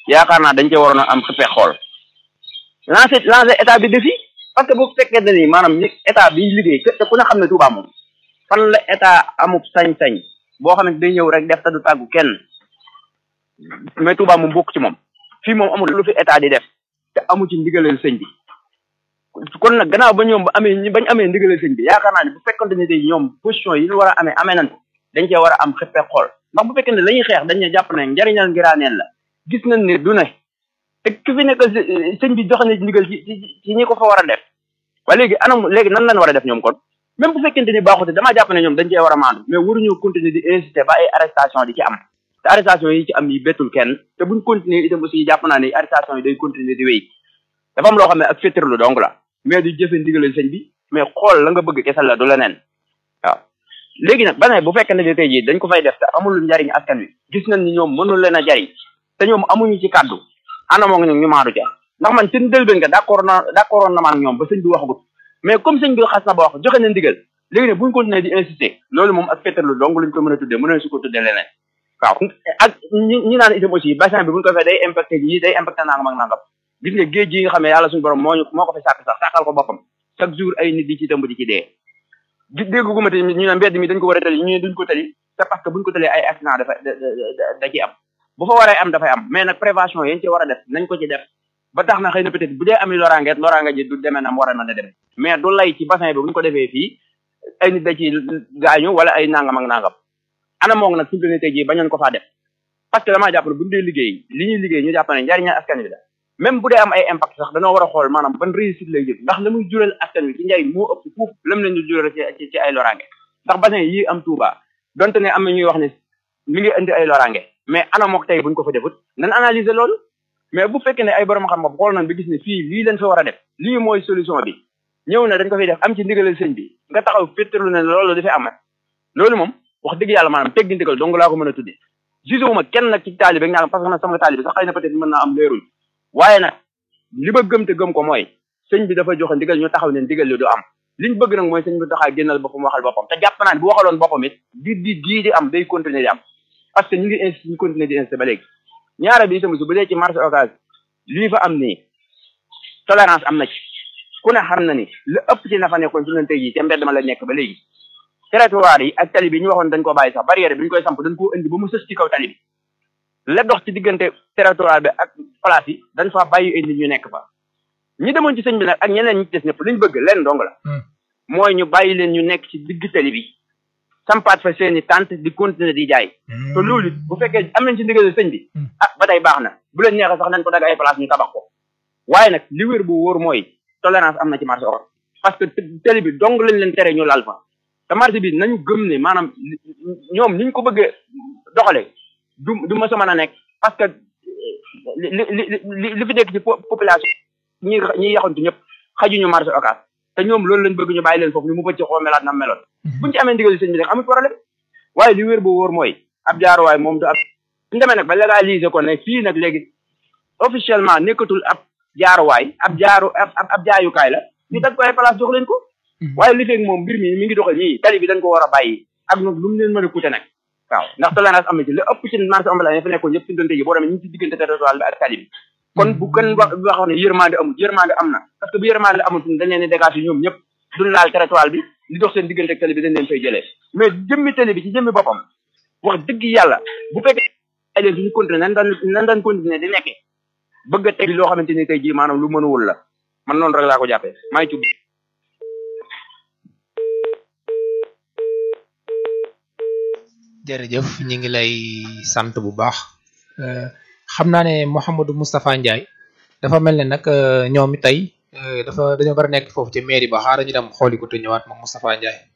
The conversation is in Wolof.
yaakaar naa dañ cee waroon a am xëppee xool lancer lancer état bi défi parce que bu fekkee ne ni maanaam ñi état bi liggéey te ku ne xam ne Touba moom fan la état amub sañ-sañ boo xam ne day ñëw rek def te du tàggu kenn mais Touba moom bokk ci moom fii moom amul lu fi état di def te amu ci ndigaleel sëñ bi kon nag gannaaw ba ñoom ba amee bañ amee ndigaleel sëñ bi yaakaar naa ne bu fekkonte ne day ñoom position yi ñu war a amee amee nañ ko dañ cee war a am xëppee xool ndax bu fekkee ne la ñuy xeex dañ ne jàpp ne njariñal ngiraaneen la gis nañ ne du ne te ki fi nekk sëñ bi joxe na ndigal ci ci ci ñi ko fa war a def waaye léegi anam léegi nan lañ war a def ñoom kon même bu fekkente ni baaxute damaa jàpp ne ñoom dañ cee war a maandu mais waruñu continuer di insister ba ay arrestation di ci am te arrestation yi ci am yi bettul kenn te buñ continuer itam aussi jàpp naa ne arrestation yi day continuer di wéy dafa am loo xam ne ak féttarlu donc la mais du jëfe ndigalal sëñ bi mais xool la nga bëgg kese la du leneen waaw léegi nag ba ne bu fekkee ne tey jii dañ ko fay def te amul njariñ askan wi gis nañ ni ñoom mënul leen a jariñ te ñoom amuñu ci kàddu anamoo ngi ñu maadu ca ndax man seen dëlbén nga d'accord na d'accordoon na ma ak ñoom ba sëñ bi waxagut mais comme sëñ bi xas na ba wax joxe na ndigal léegi ne buñ continuer di insister loolu moom ak féttarlu donc lañ ko mën a tuddee mën su ko tuddee leneen waaw ak ñi ñi naan itam aussi bassin bi buñ ko fee day impacté ñi day impacté nangam ak nangam gis nga géej gi nga xam ne yàlla suñu borom moo ñu moo ko fi sàkk sax sàkkal ko boppam chaque jour ay nit di ci tëmb di ci dee di dégg gu ma te ñu ne mbedd mi dañ ko war a tali ñu ne duñ ko tali c'est parce que buñ ko talee ay accident dafa da ci am bu fa waree am dafay am mais nag prévention yéen ci war a def nañ ko ci def ba tax na xëy na peut-être bu dee ami loraangeet loraange ji du demee nam war a mën a dem mais du lay ci bassin bi buñ ko defee fii ay nit da ci gaañu wala ay nangam ak nangam ana moog nag suñu tey jii bañoon ko faa def parce que damaa jàpp ne buñ dee liggéey li ñuy liggéey ñu jàpp ne njariñal askan wi la même bu dee am ay impact sax dañoo war a xool maanaam ban réussite lay jël ndax la muy jural askan wi ci njariñ moo ëpp fuuf lam leen di jural ci ci ay loraange ndax bassin yi am Touba donte ne am na ñuy wax ne mi ngi indi ay loraange mais ana mook tey buñ ko fa defut nan analyser loolu mais bu fekkee ne ay borom xam-xam xool nañ ba gis ne fii lii leen fa war a def lii mooy solution bi ñëw na dañ ko fiy def am ci ndigalal sëñ bi nga taxaw féttalu ne loolu dafay am loolu moom wax dëgg yàlla maanaam teggi ndigal donc laa ko mën a tuddee gisuma kenn nag ci taalibe ñaa parce que nag sama taalibe sax xëy na peut-être mën naa am leerul waaye nag li ba gëm te gëm ko mooy sëñ bi dafa joxe ndigal ñu taxaw ne ndigal li du am liñ bëgg nag mooy sëñ bi taxaa génnal boppam waxal boppam te jàpp naa ne bu waxaloon boppam it di di dii di am day continuer di am parce que ñu ngi insisté ñu continuer di insisté ba léegi ñaara bi itam su bu dee ci marché occasion lii fa am nii tolérance am na ci ku ne xam na ni la ëpp ci na fa nekkoon su leen tey jii ca mbedd ma la nekk ba léegi territoire yi ak tali bi ñu waxoon dañ ko bàyyi sax barrière bi ñu koy samp dañ koo indi ba mu sës ci kaw tali bi la dox ci diggante territoire bi ak place yi dañ fa bàyyi ay nit ñu nekk fa ñi demoon ci sëñ bi nag ak ñeneen ñi ci des ñëpp liñ bëgg leen dong la mooy ñu bàyyi leen ñu nekk ci digg tali bi sampaat fa seeni tente di continuer di jaay te loolu bu fekkee am nañ ci ndigal sëñ bi ah ba tey baax na bu leen neexee sax nañ ko dag ay place ñu tabax ko waaye nag li wér bu wóor mooy tolérance am na ci marché or parce que tali bi dong lañ leen tere ñu lal fa te marché bi nañu gëm ne maanaam ñoom niñ ko bëggee doxale du du ma sa mën a nekk parce que li li li li fi nekk ci population ñi ñi yaxantu ñëpp xajuñu marché occas te ñoom loolu lañ bëgg ñu bàyyi leen foofu ni mu bëcc xoo melaat na meloon buñu ci amee ndigal sëñ bi nag amul problème waaye li wér bu wóor mooy ab jaaruwaay moom du ab suñu demee nag ba légaliser ko ne fii nag léegi officiellement nekkatul ab jaaruwaay ab jaaru ab ab jaayukaay la ñu dag ko ay place jox leen ko waaye li feeg moom mbir mi mi ngi doxal nii tali bi dañ ko war a bàyyi ak nag lu mu leen mën a coûter nag waaw ndax tolérance am na ci la ëpp ci marché ambulant yi fa nekkoon yëpp ci doonte ji boo demee ñu ngi ci diggante territoire bi ak tali bi kon bu gën wax wax ne yërmande amul yërmande am na parce que bu yërmande amul dañ leen di dégager ñoom ñëpp duñ laal territoire bi li dox seen diggante ak tali bi dañ leen fay jëlee mais jëmmi tali bi ci jëmmi boppam wax dëgg yàlla bu fekkee ay leen suñu continuer nan daan nan daan continuer di nekkee bëgg a teg loo xamante ni tey jii maanaam lu mënuwul la man noonu rek laa ko jàppee maa ngi ci jërëjëf ñi ngi lay sant bu baax xam naa ne Mouhamadou Moustapha Ndiaye dafa mel ne nag ñoom tey dafa dañoo war a nekk foofu ci mairie ba xaaral ñu dem xooli ko te ñëwaat moom Moustapha Ndiaye